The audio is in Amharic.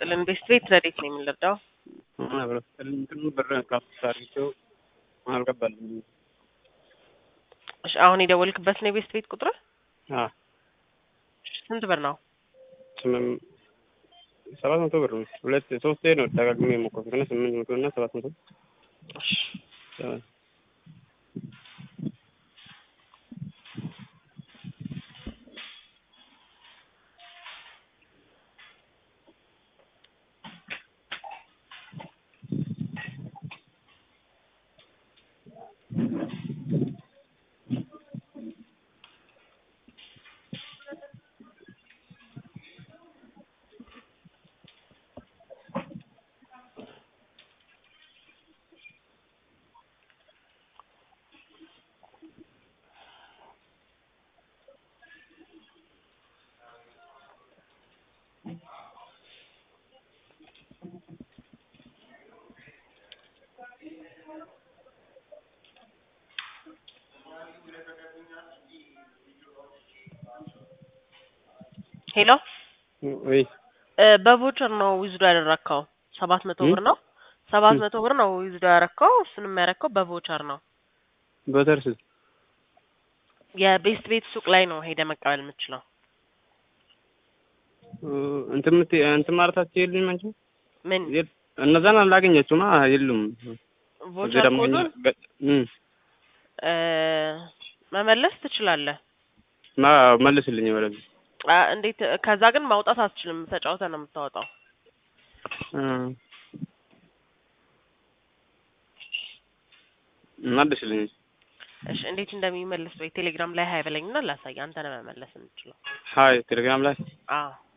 ይስጥልን። ቤስት ቤት ረዴት ነው የምንረዳው? እንትኑ ብር ካፍታ አድርጌው አልገባልኝም። እሺ አሁን የደወልክበት ነው የቤስት ቤት ቁጥር? አዎ ስንት ብር ነው? ስምም ሰባት መቶ ብር ነው። ሁለት ሶስቴ ነው ደጋግሜ የሞከርኩት እና ስምንት መቶ እና ሰባት መቶ እሺ ሄሎ ወይ እ በቮቸር ነው ዊዝዶ ያደረግከው ሰባት መቶ ብር ነው ሰባት መቶ ብር ነው ዊዝዶ ያደረግከው እሱንም ያደረግከው በቮቸር ነው በተርስ የቤስት ቤት ሱቅ ላይ ነው ሄደ መቀበል የምችለው እንትን ምት እንትን ማለታቸው የሉኝም አንቺ ምን የት- እነዛን አላገኛቸውማ የሉም። እዚህ ቮቸር ደግሞ ኮዱን ገ- እም፣ እ መመለስ ትችላለህ ማ መልስልኝ ወደዚህ አ እንዴት ከዛ ግን ማውጣት አትችልም ተጫውተህ ነው የምታወጣው እ፣ መልስልኝ እሺ እንዴት እንደሚመለስ ወይ ቴሌግራም ላይ ሀይ በለኝና ላሳይ አንተ ነው መመለስ የምችለው ሀይ ቴሌግራም ላይ አዎ